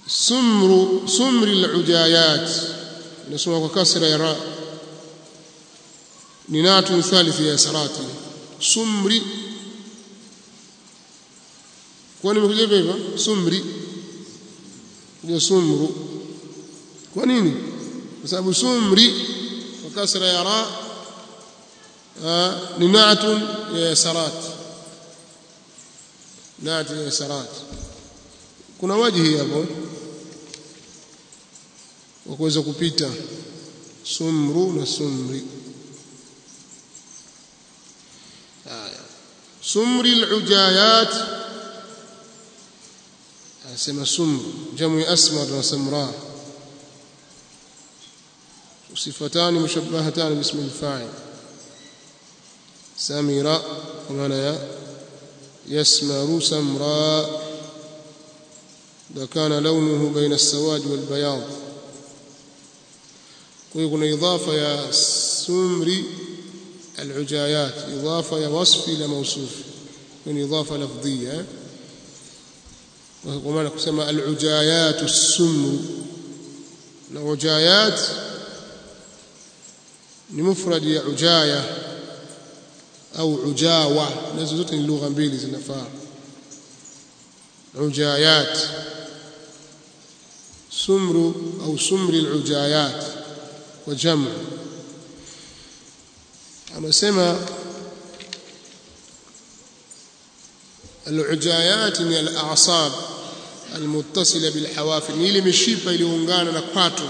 sumru sumri alujayat nasoma kwa kasra ya ra ni natu thalith ya sarati sumri kwa nini nimekuja hivyo sumri ndio sumru kwa nini kwa sababu sumri kwa kasra ya ra ni natu ya sarati natu ya sarati kuna wajihi hapo wa kuweza kupita sumru na sumri haya sumri alujayat anasema sumru jamu asmar na samra صفتان مشبهتان باسم الفاعل سمر ومعنى يسمر سمراء إذا كان لونه بين السواد والبياض ويكون إضافة يا سمري العجايات إضافة يا وصف إلى موصوف يكون إضافة لفظية ومعنى كسمى العجايات السمر العجايات لمفرد يا عجاية أو عجاوة nazo zote ni lugha mbili zinafaa عجايات سمر أو سمر العجايات وجمع أما سمى العجايات من الأعصاب المتصلة بالحوافر نيلي مشيبة iliyoungana na kwato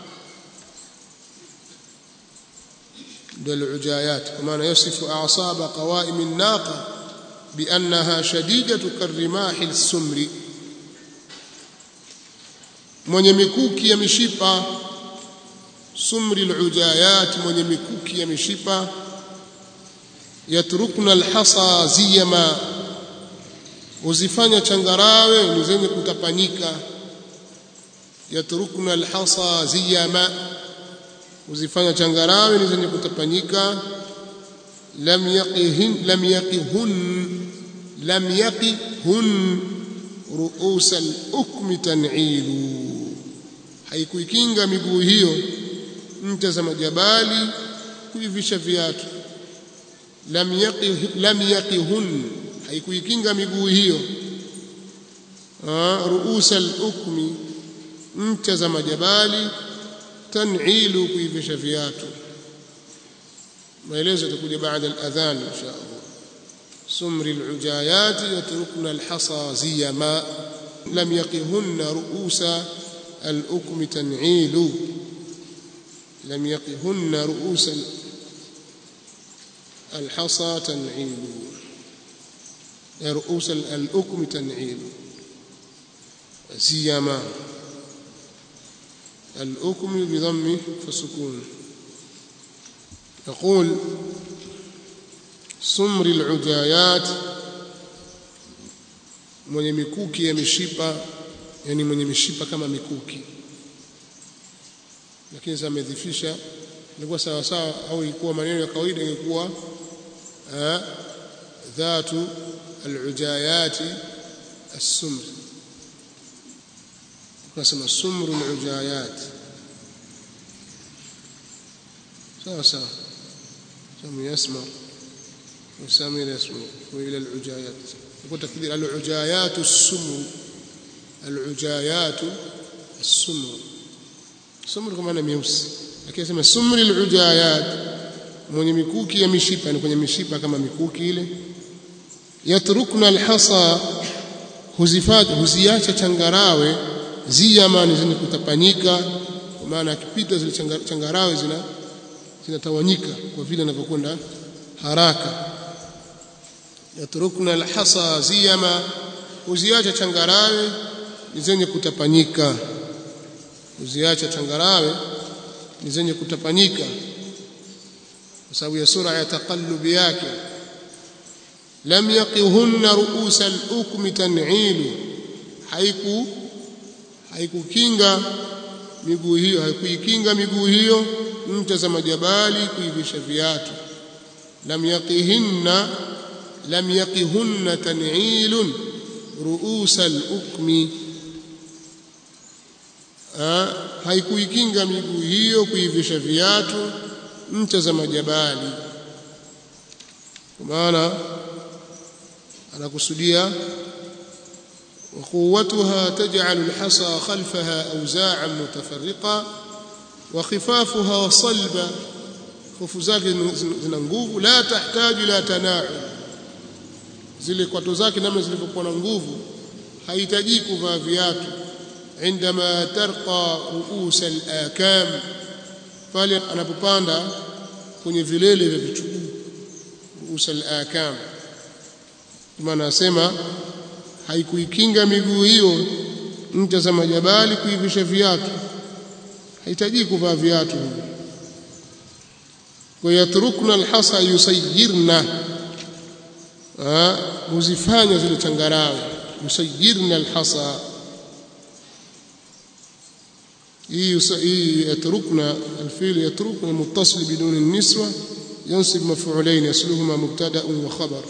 ndio العجايات kwa maana yasifu a'saba qawaim an-naqa بأنها شديدة كالرماح السمر mwenye mikuki ya mishipa sumri alujayat mwenye mikuki ya mishipa yatrukna alhasa ziyama uzifanya changarawe ni zenye kutapanyika yatrukna alhasa ziyama uzifanya changarawe ni zenye kutapanyika lam yaqihin lam yaqihun lam yaqihun ru'us al-ukmi tan'ilu haikuikinga miguu hiyo ncha za majabali kuivisha viatu lam yaqih lam yaqihun haikuikinga miguu hiyo ru'us al-ukmi ncha za majabali tan'ilu kuivisha viatu maelezo yatakuja baada al-adhan insha Allah sumri al-ujayat yatrukna al-hasa ziyama lam yaqihunna ru'usa al-ukmi tan'ilu lam yaqihunna ru'usa al-hasa tan'ilu رؤوس الأكم تنعيل زيما الأكم بضم فسكون يقول سمر العجايات mwenye mikuki ya mishipa yani mwenye mishipa kama mikuki lakini sasa amedhifisha ilikuwa sawa sawa au ilikuwa maneno ya kawaida ilikuwa dhatu alujayati as-sumr tukasema sumru alujayat sawa sawa سمي يسمع وسامي يسمع وإلى العجايات يقول تكبير العجايات السمر العجايات السمر سمر كما أنا ميوس lakini sema sumri alujayat mwenye mikuki ya mishipa ni kwenye mishipa kama mikuki ile yatrukna alhasa huzifat huziacha changarawe ziyamani zenye kutapanyika kwa maana akipita zile changarawe zina zinatawanyika kwa vile anavyokwenda haraka yatrukna alhasa ziyama uziacha changarawe ni zenye kutapanyika uziacha changarawe ni zenye kutapanyika kwa sababu ya sura ya taqallubi yake lam yaqihunna ru'usa al-ukmi tan'ilu haiku haikukinga miguu hiyo haikuikinga miguu hiyo ncha za majabali kuivisha viatu lam yaqihinna lam yaqihunna tan'ilun ru'usa al-ukmi haikuikinga miguu hiyo kuivisha viatu ncha za majabali kwa maana anakusudia وقوتها تجعل الحصى خلفها أوزاعا متفرقة وخفافها صلبة خف zake zina nguvu la tahitaji la tanau zile kwato zake namna zilivyokuwa na nguvu hahitaji kuvaa viatu عندما ترقى رؤوس الآكام pale anapopanda kwenye vilele vya vichuguu ruusa al-akam maana asema haikuikinga miguu hiyo ncha za majabali kuivisha viatu hahitaji kuvaa viatu kwa yatrukna alhasa yusayirna huzifanya zile changarawe yusayirna alhasa hii yatrukna alfil yatrukna muttasil bidun النسوه ينصب مفعولين يصلهما مبتدا وخبر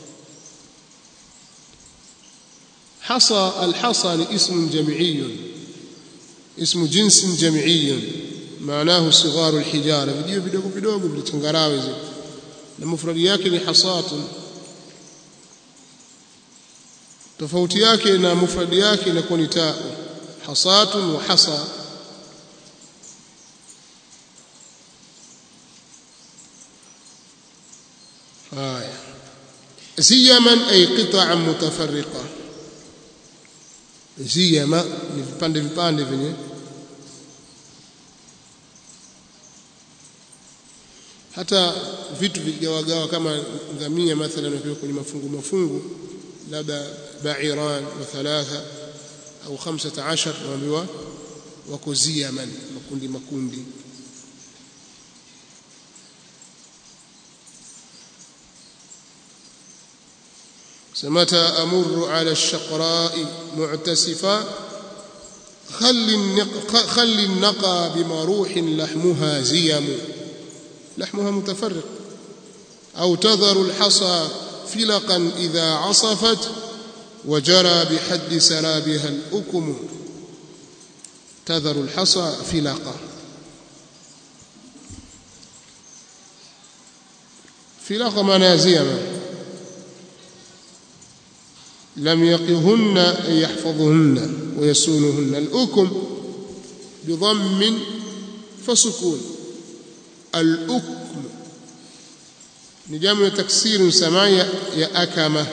حصى الحصى اسم جمعي اسم جنس جمعي معناه صغار الحجاره vijio vidogo vidogo vilichangarawe zile na mufradi yake ni hasatun tofauti yake na mufradi yake inakuwa ni taa hasatun wa hasa haya ziyaman ay qita'an mutafarriqa ziyama ni vipande vipande vyenye hata vitu vigawagawa kama ngamia mathalan wakiwa kwenye mafungu mafungu labda ba'iran wa thalatha au 15 naambiwa wako ziyaman makundi makundi متى أمر على الشقراء معتسفا خل النق خل النقى بمروح لحمها زيم لحمها متفرق أو تذر الحصى فلقا إذا عصفت وجرى بحد سرابها الأكم تذر الحصى فلقا فلقا منازيما لم يقهن أي يحفظهن ويسونهن الأكم بضم فسكون الأكم نجام تكسير سماء يا أكمة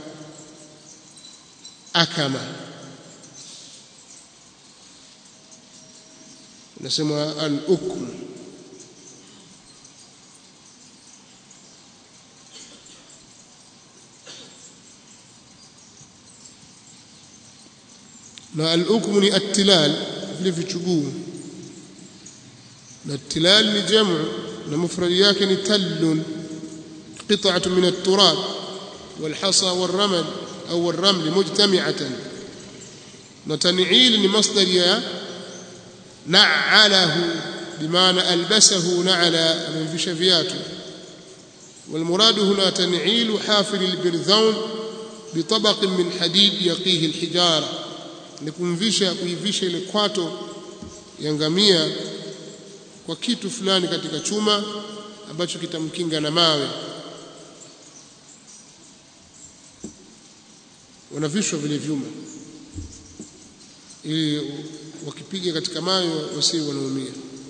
أكمة نسمى الأكم na al-ukmu ni attilal vile vichuguu na attilal ni jamu na mufradi yake ni tallun qit'atu min at-turab والحصى والرمل أو الرمل مجتمعة نتنعيل لمصدر يا نعله بمعنى ألبسه نعل من في شفياته والمراد هنا تنعيل حافل البرذون بطبق من حديد يقيه الحجاره ni kumvisha kuivisha ile kwato ya ngamia kwa kitu fulani katika chuma ambacho kitamkinga na mawe wanavishwa vile vyuma ili wakipiga katika mawe wasiwe wanaumia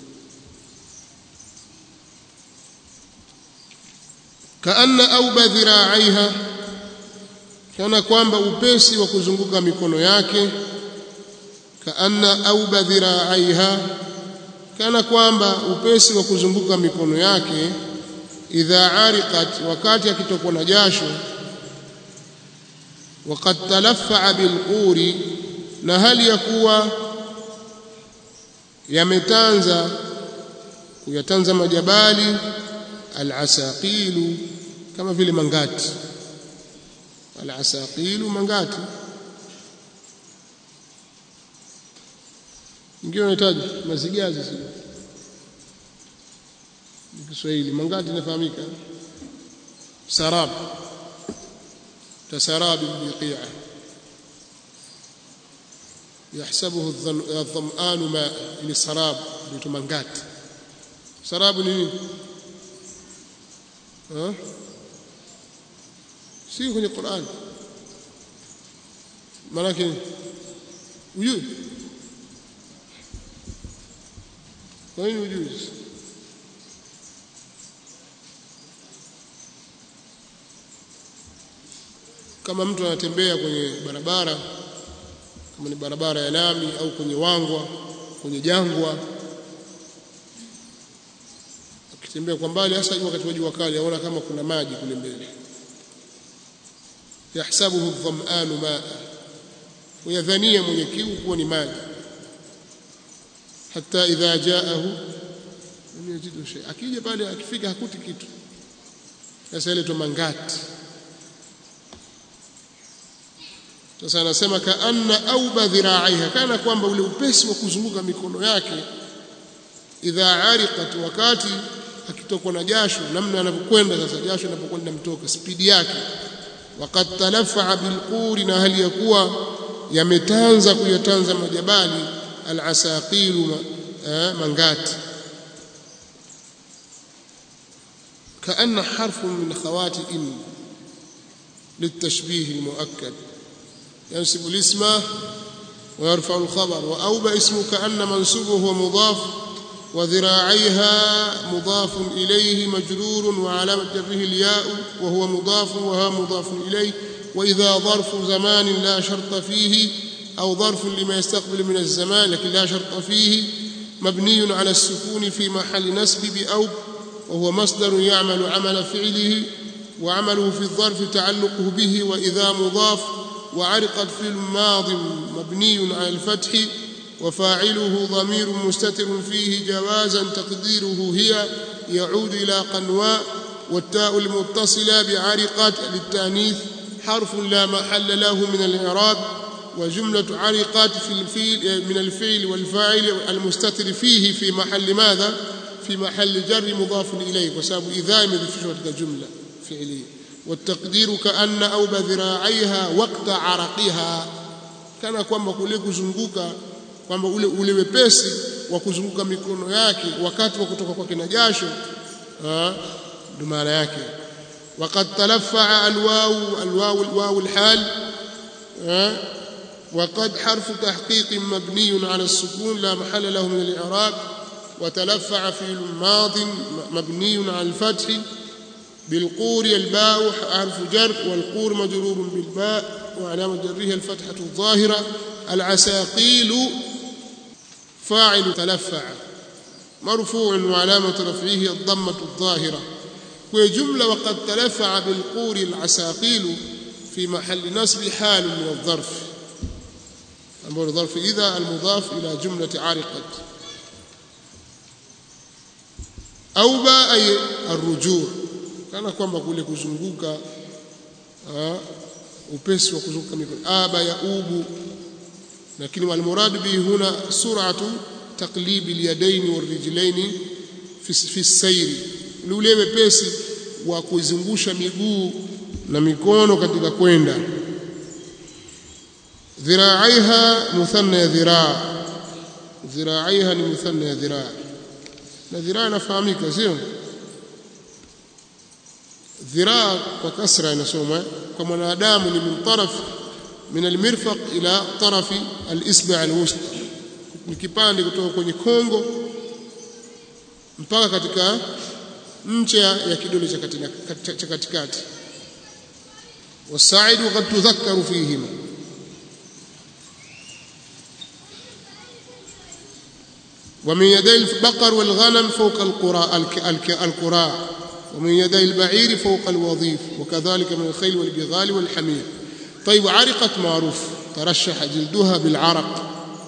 kaanna auba dhiraaiha kana kwamba upesi wa kuzunguka mikono yake kaanna auba dhiraaiha kana kwamba upesi wa kuzunguka mikono yake idha ariqat wakati akitokwa na jasho وقد تلفع بالقور na hali ya kuwa yametanza kuyatanza majabali alasaqilu kama vile mangati alasaqilu mangati ingine unahitaji mazigazi sio ni Kiswahili mangati inafahamika sarab tasarab biqi'a yahsabuhu adh-dham'anu ma ili sarab ndio mangati sarabu ni nini ha si kwenye Qur'an maana ujui kwa nini ujui kama mtu anatembea kwenye barabara kama ni barabara ya lami au kwenye wangwa kwenye jangwa akitembea kwa mbali hasa wakati wa jua kali aona kama kuna maji kule mbele yahsabuhu dham'anu ma'a ويذنيه mwenye kiu kuwa ni maji hata idha jaahu lam yajidu shay akija pale akifika hakuti kitu sasa ile to mangati sasa anasema kaanna auba dhira'aiha kana kwamba ule upesi wa kuzunguka mikono yake idha ariqat wakati akitokwa na jasho namna anavyokwenda sasa jasho linapokwenda mtoka spidi yake waqad talaffa bilquri na hali ya kuwa yametanza kuyatanza majabali alasaqilu mangati كأن حرف من خوات إن للتشبيه المؤكد ينسب الاسم ويرفع الخبر وأوبى اسم كأن منسوبه هو مضاف وذراعيها مضاف إليه مجرور وعلامة جره الياء وهو مضاف وها مضاف إليه وإذا ظرف زمان لا شرط فيه أو ظرف لما يستقبل من الزمان لكن لا شرط فيه مبني على السكون في محل نسب بأوب وهو مصدر يعمل عمل فعله وعمله في الظرف تعلقه به وإذا مضاف وعرقت في الماض مبني على الفتح وفاعله ضمير مستتر فيه جوازا تقديره هي يعود إلى قنواء والتاء المتصلة بعرقت للتانيث حرف لا محل له من الإعراب وجملة عرقت في الفيل من الفعل والفاعل المستتر فيه في محل ماذا؟ في محل جر مضاف إليه وسبب إذا يمذفشوا جملة فعلية والتقدير كأن أوب ذراعيها وقت عرقها kana kwamba kule kuzunguka kwamba ule ule wepesi wa kuzunguka mikono yake wakati wa kutoka kwake na jasho ndio maana yake وقد تلفع الواو الواو الواو الحال وقد حرف تحقيق مبني على السكون لا محل له من الإعراب وتلفع فعل ماض مبني على الفتح بالقور الباء حرف جر والقور مجرور بالباء وعلامة جره الفتحة الظاهرة العساقيل فاعل تلفع مرفوع وعلامة رفعه الضمة الظاهرة وجملة وقد تلفع بالقور العساقيل في محل نصب حال من الظرف أمر ظرف إذا المضاف إلى جملة عرقت أوبا أي الرجوع kana kwamba kule kuzunguka upesi wa kuzunguka mikono aba ya ubu lakini walmuradu bihi huna sur'atu taqlib alyadaini warijlaini fi fi sayri ule wepesi wa kuzungusha miguu na mikono katika kwenda dhira'aiha muthanna ya dhiraa dhira'aiha ni muthanna ya dhiraa na dhiraa inafahamika sio dhiraa kwa kasra inasoma kwa mwanadamu ni min taraf min almirfaq ila tarafi alisba' alwusta ni kipande kutoka kwenye kongo mpaka katika ncha ya kidole cha katikati wasaidu qad tudhakkaru fihima ومن يدي البقر والغنم فوق القراء القراء ومن يدي البعير فوق الوظيف وكذلك من الخيل والبغال والحمير طيب عرقت معروف ترشح جلدها بالعرق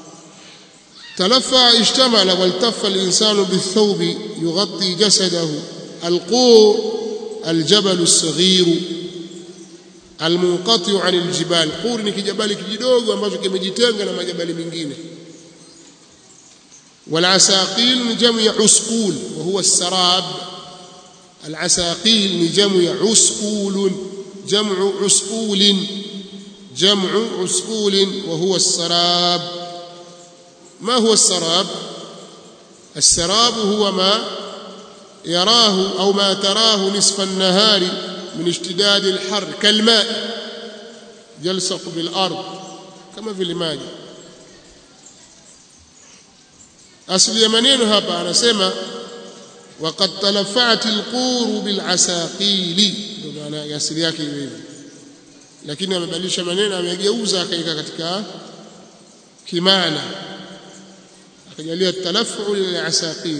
تلفع اشتمل والتف الإنسان بالثوب يغطي جسده القور الجبل الصغير المنقطع عن الجبال قور ni kijabali kijidogo ambacho kimejitenga na majabali mengine والعساقيل جمع عسقول وهو السراب العساقيل جمع عسقول جمع عسقول جمع عسقول وهو السراب ما هو السراب السراب هو ما يراه أو ما تراه نصف النهار من اشتداد الحر كالماء يلصق بالأرض كما في الماء asili ya maneno hapa anasema waqad talafa'at alquru bilasaqili ndio maana asili yake hivi lakini amebadilisha maneno amegeuza akaika katika kimaana akajalia talafu lilasaqil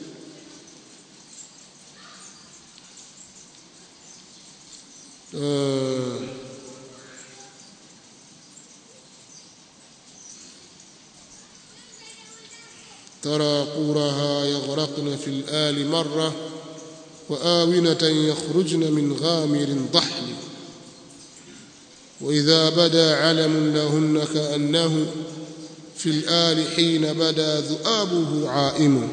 uh, ترى قورها يغرقن في الآل مرة وآونة يخرجن من غامر ضحل وإذا بدا علم لهن كأنه في الآل حين بدا ذؤابه عائم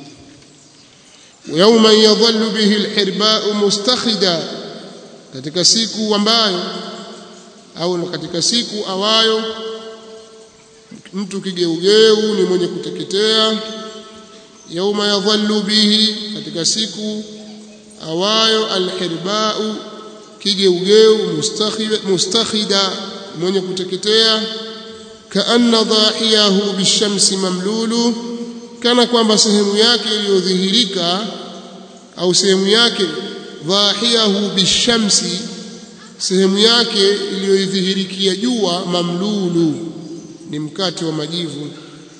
ويوما يظل به الحرباء مستخدا katika siku ambayo au katika siku awayo mtu kigeugeu ni mwenye kuteketea yauma yadhallu bihi katika siku awayo alhirbau kigeugeu mustakhida mwenye kuteketea kaanna dhahiyahu bishamsi mamlulu kana kwamba sehemu yake iliyodhihirika au sehemu yake dhahiyahu bishamsi sehemu yake iliyodhihirikia jua mamlulu ni mkate wa majivu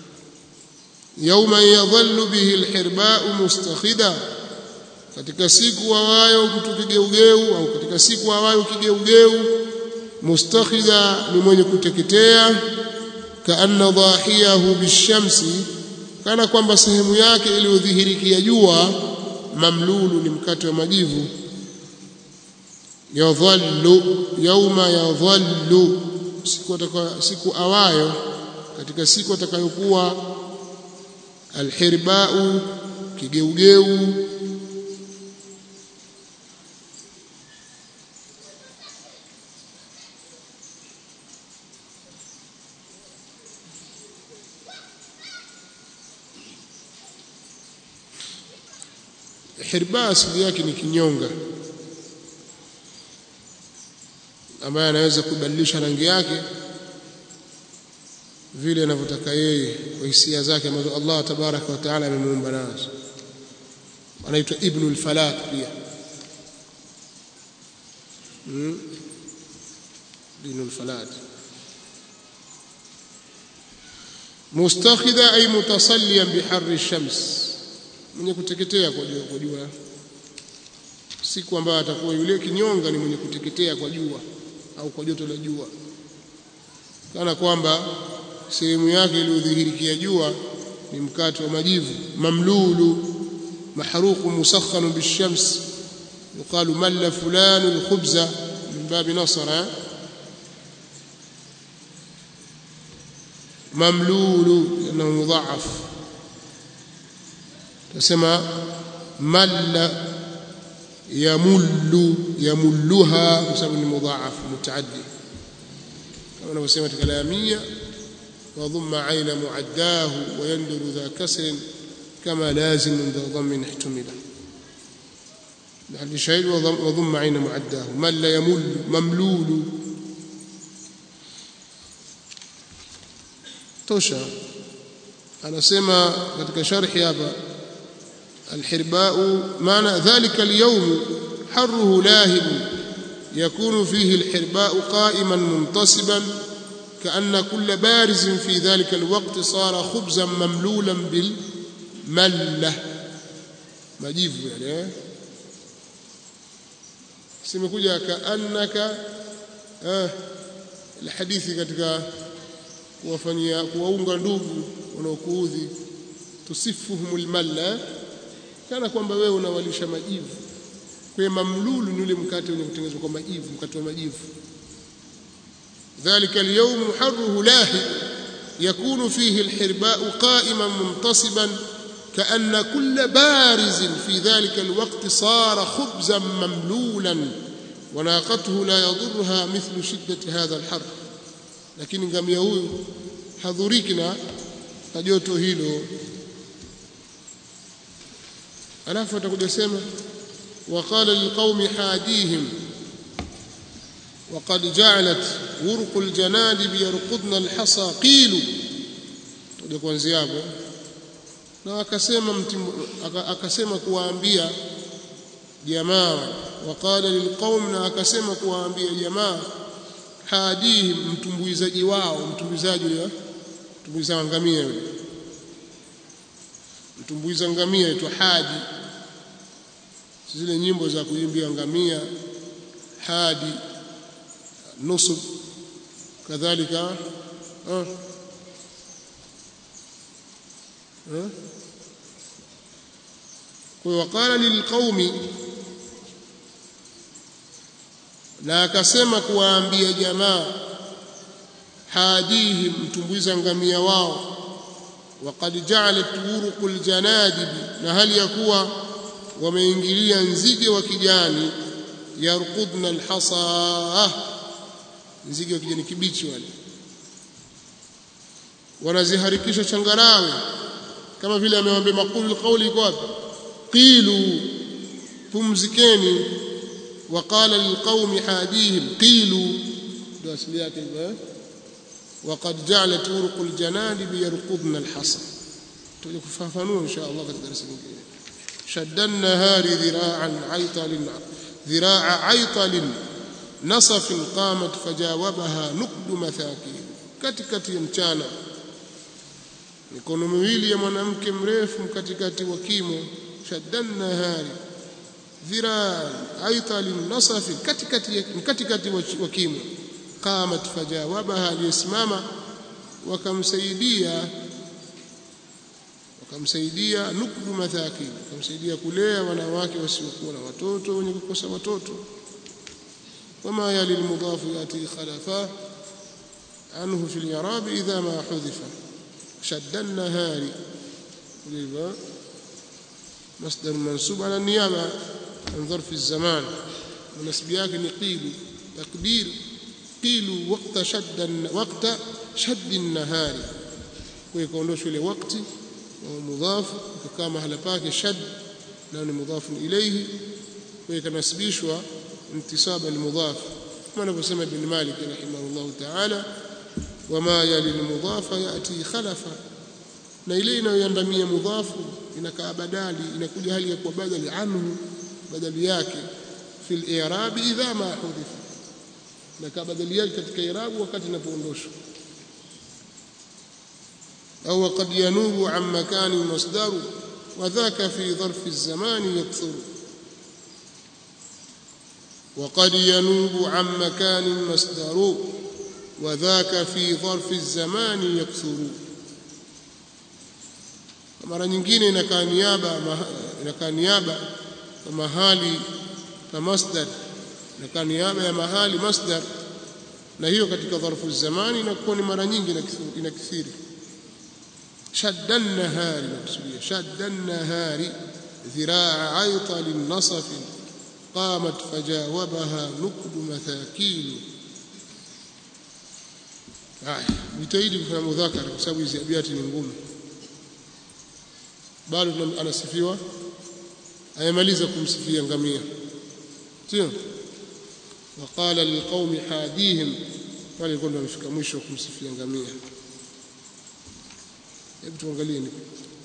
yauma yadhallu bihi alhirba'u mustakhida katika siku awayo mtu kigeugeu au katika siku awayo kigeugeu mustakhida ni mwenye kuteketea kaanna dhahiyahu bishamsi kana kwamba sehemu yake iliyodhihirikia jua mamlulu ni mkate wa majivu yadhallu yauma yadhallu siku ataka, siku awayo katika siku atakayokuwa alhirbau kigeugeu hirba asili yake ni kinyonga ambaye anaweza kubadilisha rangi yake vile anavyotaka yeye kwa hisia zake ambazo Allah tabaraka wa taala amemuumba nazo anaitwa ibnul falak pia hmm? ibnul falak mustakhida ay mutasalliyan biharri shams mwenye kuteketea kwa jua kwa jua siku ambayo atakuwa yule kinyonga ni mwenye kuteketea kwa jua au kwa joto la jua kana kwamba sehemu yake iliyodhihirikia jua ni mkate wa majivu mamlulu mahruqu musakhanu bishams yuqalu malla fulanu alkhubza min babi nasara mamlulu لانه مضاعف تسمى مل يمل يملها بسبب مضاعف متعدي كما نسمى كلاميه وضم عين معداه ويندر ذا كسر كما لازم ذا ضم احتمل لحد شيء وضم عين معداه مل يمل مملول tosha anasema katika sharhi hapa الحرباء معنى ذلك اليوم حره لاهب يكون فيه الحرباء قائما منتصبا كأن كل بارز في ذلك الوقت صار خبزا مملولا بالملة مجيف يعني سمكوجا كأنك آه الحديث katika kuwafanyia kuwaunga ndugu wanaokuudhi tusifuhumul malla kana kwamba wewe unawalisha majivu kwa mamlulu ni ule mkate wenye kutengenezwa kwa majivu mkate wa majivu ذلك اليوم حره لاهي يكون فيه الحرباء قائما منتصبا كأن كل بارز في ذلك الوقت صار خبزا مملولا وناقته لا يضرها مثل شدة هذا الحر lakini ngamia huyu hadhuriki na na joto hilo alafu atakuja sema وقال للقوم حاديهم وقد جعلت ورق الجنادب يرقضن الحصى قيلوا tuje kuanzia hapo na akasema akasema kuwaambia jamaa waqala lilqaum na akasema kuwaambia jamaa hadihim mtumbuizaji wao mtumbuizaji yule mtumbuiza ngamia yule mtumbuiza ngamia aitwa hadi zile nyimbo za kuimbia ngamia hadi nusub kadhalika ah kwa wakala lilqaumi na akasema kuwaambia jamaa hadihim mtumbuiza ngamia wao waqad ja'alat uruqul janadib na hali ya kuwa wameingilia nzige wa kijani yarqudna alhasa nzige wa kijani kibichi wale wanaziharikisha changarawe kama vile amewambia maqulu alqawli iko wapi qilu pumzikeni وقال للقوم حاديهم قيلوا ده اصليات وقد جعلت ورق الجنادب يرقضن الحصى تقول كفافنوا ان شاء الله في الدرس الجاي شد النهار ذراعا عيطل ذراع عيطل نصف قامت فجاوبها نقد مثاكين katikati ya mchana mikono miwili ya mwanamke mrefu katikati wa kimo shaddan nahari dhiraa aital nasafi katikati katikati wa kimo qamat fajawabaha aliyesimama wakamsaidia wakamsaidia nukbu mathakin wakamsaidia kulea wanawake wasiokuwa na watoto wenye kukosa watoto wama yali almudhafu yati khalafa anhu fi al-i'rab idha ma hudhifa shadda an-nahari kulima مصدر منصوب على النيابة عن ظرف الزمان ونسب yake ni قيل تقدير قيل وقت شد وقت شد النهار ويكونوش ile wakati ومضاف وكما mahala pake shad na ni mudhaf ilayhi ويكنسبishwa انتصاب المضاف كما anavyosema ibn Malik rahimahullah ta'ala wama yali المضاف ياتي خلفا na ile inayoandamia mudhafu inakaa badali inakuja hali ya kuwa badali anhu badali yake fil i'rab idha ma hudhifa inakaa badali yake katika i'rab wakati inapoondoshwa au qad yanubu an makani masdar وذاك في ظرف الزمان يكثر وقد ينوب عن مكان مصدر وذاك في ظرف الزمان يكثر mara nyingine inakaa niaba inakaa niaba kwa mahali pa masdar inakaa niaba ya mahali masdar na hiyo katika dharfu zamani inakuwa ni mara nyingi inakithiri shadda an-nahari nakusudia shadda an-nahari dhiraa ayta lin-nasaf qamat fajawabaha nukdu mathakil haya jitahidi kufanya mudhakara kwa sababu hizi abiati ni ngumu bado anasifiwa ayamaliza kumsifia ngamia sio waqala liqaumi hadihim wale walikuwa ndio wamefika mwisho kumsifia ngamia hebu tuangalie ni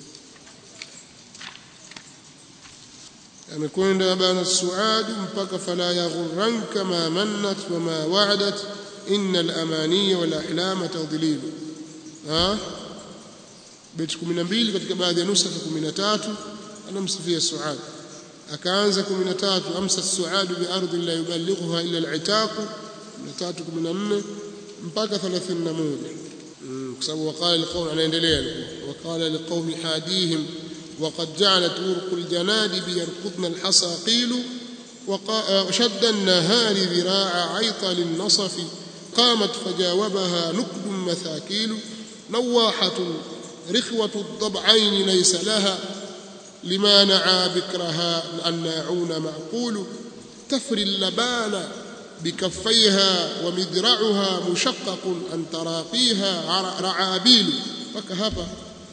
amekwenda bana suad mpaka fala yaghurranka ma mannat wa ma wa'adat inna al-amaniya wal ahlama tadlil ha beti 12 katika baadhi ya nusakha 13 anamsifia Suad akaanza 13 amsa Suad bi ardi la yuballighuha illa al-itaq 13 14 mpaka 31 kwa sababu waqala alqawm anaendelea waqala liqawmi hadihim وقد جعلت ورق الجنادب يرقضن الحصى قيل وشد النهار ذراع عيطل النصف قامت فجاوبها نكب مثاكيل نواحة رخوة الضبعين ليس لها لما نعى بكرها الناعون معقول تفري اللبان بكفيها ومدرعها مشقق أن تراقيها رعابيل وكهفة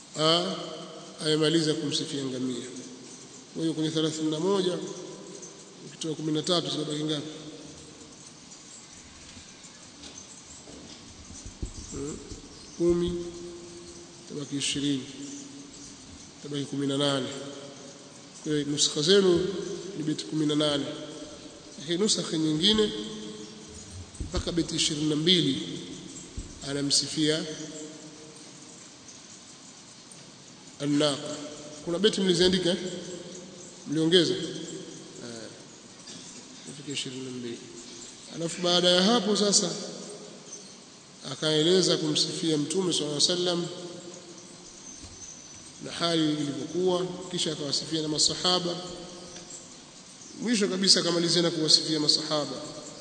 ah amemaliza kumsifia ngamia kwa hiyo kwenye 31 ukitoa 13 zinabaki ngapi kumi tabaki ishirini tabaki kumi na nane kwa hiyo nuskha zenu ni beti kumi na nane lakini nusakha nyingine mpaka beti ishirini na mbili anamsifia annaqa kuna beti mliziandika mliongeza ifika ishirini na mbili alafu baada ya hapo sasa akaeleza kumsifia mtume swalla sallam na hali ilivyokuwa kisha akawasifia na masahaba mwisho kabisa akamalizia na kuwasifia masahaba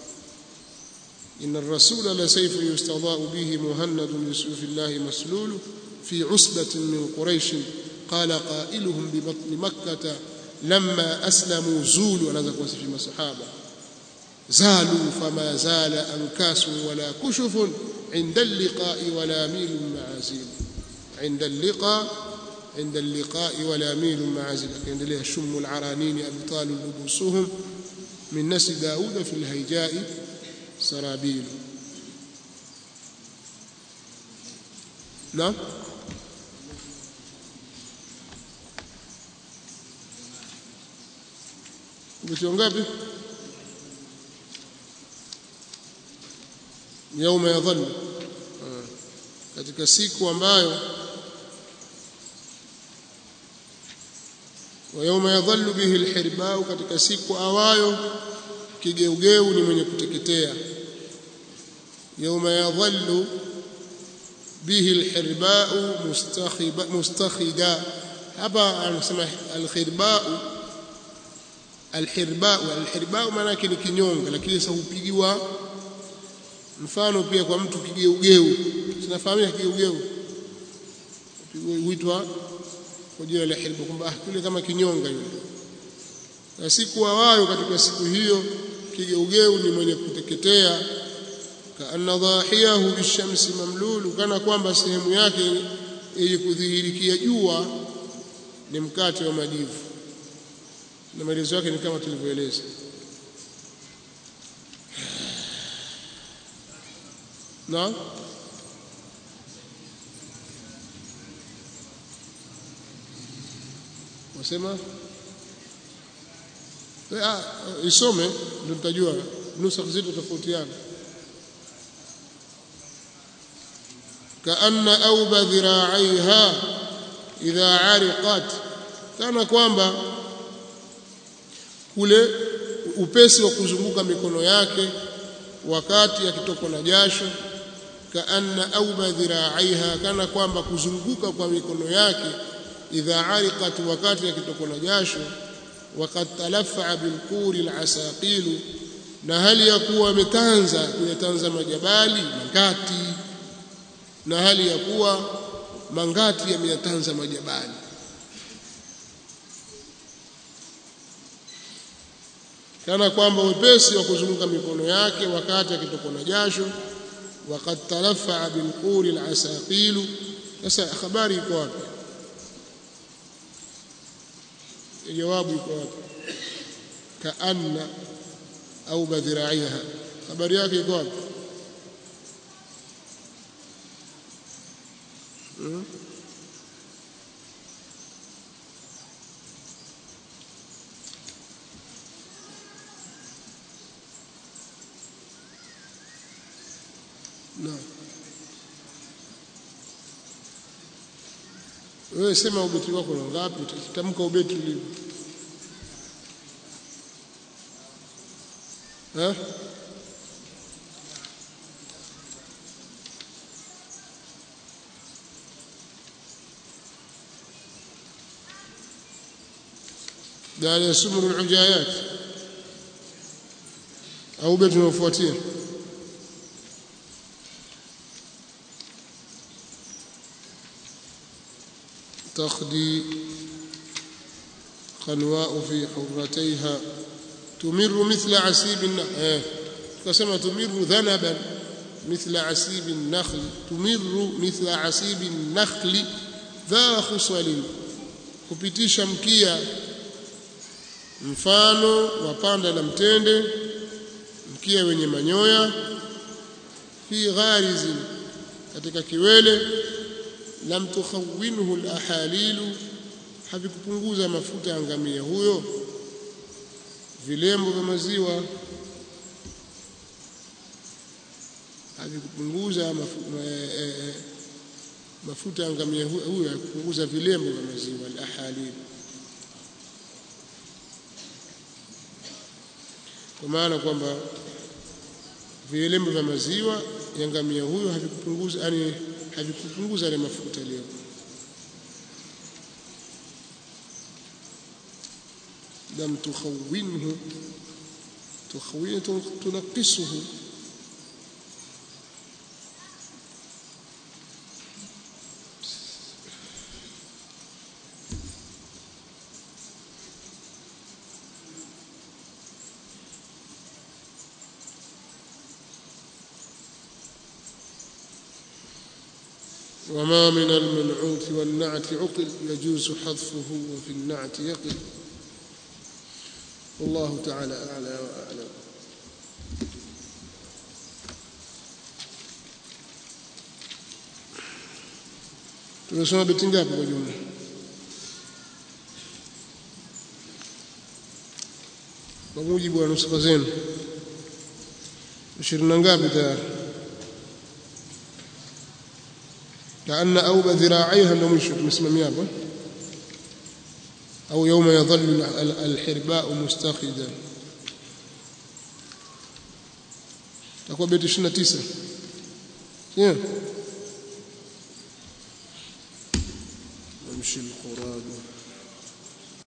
إن الرسول لسيف يستضاء به مهند لسيوف الله مسلول في عصبة من قريش قال قائلهم ببطن مكة لما أسلموا زولوا أنا ذاك وصف الصحابة زالوا فما زال أنكاس ولا كشف عند اللقاء ولا ميل معازيل عند اللقاء عند اللقاء ولا ميل معازيل عند لها شم العرانين أبطال لبوسهم من نسي داود في الهيجاء سرابيل نعم ubeti ngapi yauma yadhallu katika siku ambayo wa yauma yadhallu bihi alhirbau katika siku awayo kigeugeu ni mwenye kuteketea yauma yadhallu bihi alhirbau mustakhiba mustakhida hapa anasema alhirbau alhirbau alhirbau maana yake ni kinyonga lakini sasa hupigiwa mfano pia kwa mtu kigeugeu tunafahamia kigeugeu huitwa kwa jina la hirba kwamba ah kule kama kinyonga yule na siku awayo katika siku hiyo kigeugeu ni mwenye kuteketea kaanna dhahiyahu bishamsi mamlulu kana kwamba sehemu yake yenye kudhihirikia jua ni mkate wa majivu na maelezo yake ni kama tulivyoeleza na wasema ah isome ndio tutajua nusa zito tofautiana kaanna auba dhira'aiha idha ariqat kana kwamba kule upesi wa kuzunguka mikono yake wakati akitokwa na jasho kaanna auba dhira'aiha kana kwamba kuzunguka kwa mikono yake idha ariqat wakati akitokwa na jasho وقد تلفع بالقور العساقيل na hali ya kuwa ametanza kuyatanza majabali mangati na hali ya kuwa mangati yameyatanza majabali kana kwamba wepesi wa kuzunguka mikono yake wakati akitokwa na jasho waqad talafaa bilquri alasaqilu sasa habari iko wapi jawabu iko wapi kaanna au badhiraiha habari yake iko wapi hmm? Naam. Wewe sema ubeti wako ni ngapi? Tamka ubeti ulivyo. Eh? قال يسمر العجايات au beti unaofuatia تخدي قنواء في حرتيها تمر مثل عسيب النخل فسمى تمر ذنبا مثل عسيب النخل تمر مثل عسيب النخل dha khusalin kupitisha mkia mfano wa panda la mtende mkia wenye manyoya fi gharizin katika kiwele lam tukhawinhu alahalilu havikupunguza mafuta ya ngamia huyo vilembo vya maziwa havikupunguza mafu, e, e, mafuta ya ngamia huyo hakupunguza vilembo vya maziwa alahalilu kwa maana kwamba vilembo vya maziwa ya ngamia huyo havikupunguza yani havikupunguza yale mafuta leo lam tukhawinhu tukhawin tunaqisuhu وما من المنعوت والنعت عقل يجوز حذفه وفي النعت يقل والله تعالى أعلى وأعلم tumesoma beti ngapi kwa jumla kwa mujibu wa nusuka zenu ishirini na ngapi tayari كأن أوب ذراعيها لو مش مسمى ميابا أو يوم يظل الحرباء مستخدا تقوى بيت 29 يمشي القراد